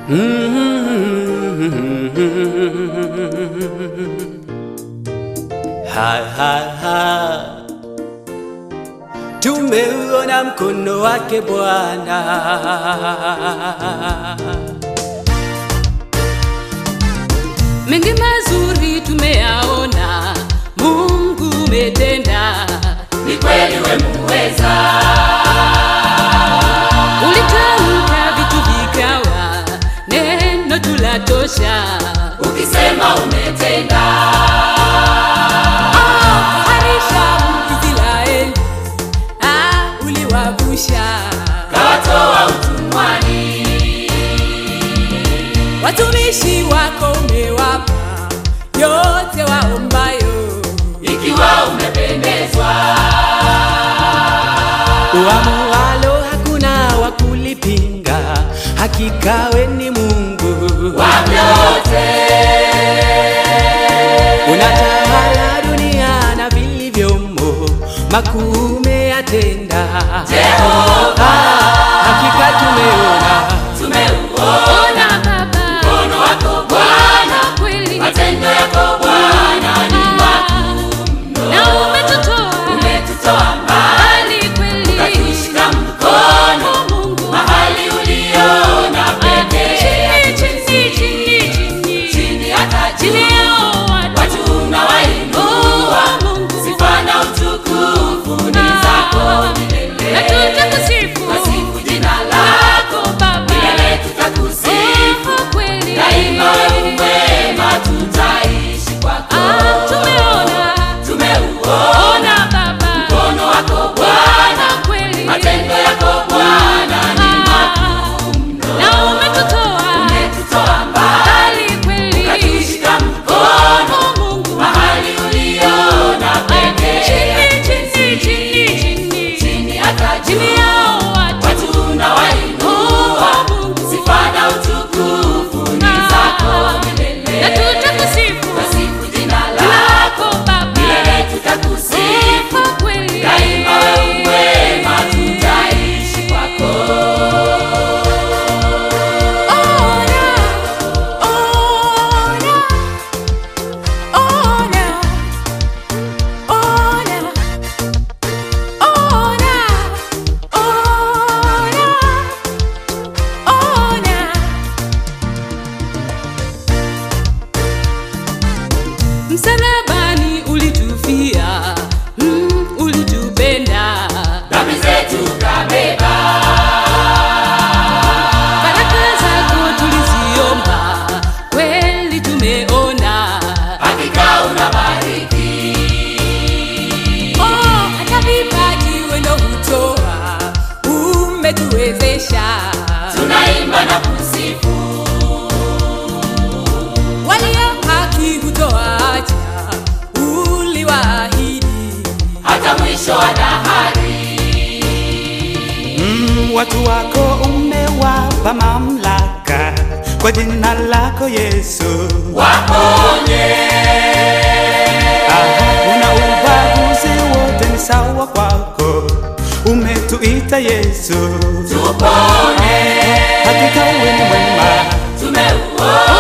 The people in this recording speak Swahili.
Ha, ha, ha. Tumeuona mkono wake Bwana. mengi mazuri tumeyaona, Mungu umetenda, ni kweli we muweza, ulitamka vitu vikawa, neno tulatosha. ukisema umetenda, Ah, harisha Israeli, ah, uliwavusha kawatoa utumwani, watumishi wako, umewapa yote waombayo. ikiwa umependezwa, Uamualo hakuna wa kulipinga, hakika we ni Mungu. wa vyote Unatawala dunia na vilivyomo, makuu umeyatenda. Jehova, Hakika tumeona tumeuona Ona Baba, mkono wako Bwana, kweli matendo yako Bwana ni makuu na umetutoa umetutoa mbali, mbali kweli, ukatushika mkono Mungu mahali uliona pekee, chini chini chini chini chini hata chini juu yao watu watu unawainua, Oh, Mungu sifa na utukufu ni zako na milele. tutakusifu Twasifu jina lako Baba, milele, tutakusifu Oh, kweli daima, wewe mwema, tutaishi kwako. Ah, tumeona Tumeuona ona Baba, mkono wako Bwana, kweli matendo yako Bwana ni makuu na umetutoa umetutoa mbali, mbali kweli, ukatushika mkono Oh, Mungu mahali uliona pekee, chini chini chini chini chini hata chini juu yao watu watu unawainua, Oh, Mungu sifa na utukufu ni zako na milele. tutakusifu Twasifu jina lako lako Baba, milele, tutakusifu sifa kweli daima, wewe mwema, tutaishi kwako. Ona, ona, ona, ona, ona, ona, ona. Msalabani ulitufia, mm, ulitupenda Dhambi zetu kabeba, Baraka zako tuliziomba, kweli tumeona. hakika unabariki, Oh, hata vipaji wendo hutoa, umetuwezesha. tunaimba na kusifu, Walio haki hutoacha, uliwaahidi. hata mwisho wa dahari. mm, watu wako umewapa mamlaka kwa jina lako Yesu. Waponye Aha, una ubaguzi wote ni sawa kwako, umetuita Yesu. tupone, Hakika wewe ni mwema, tumeuona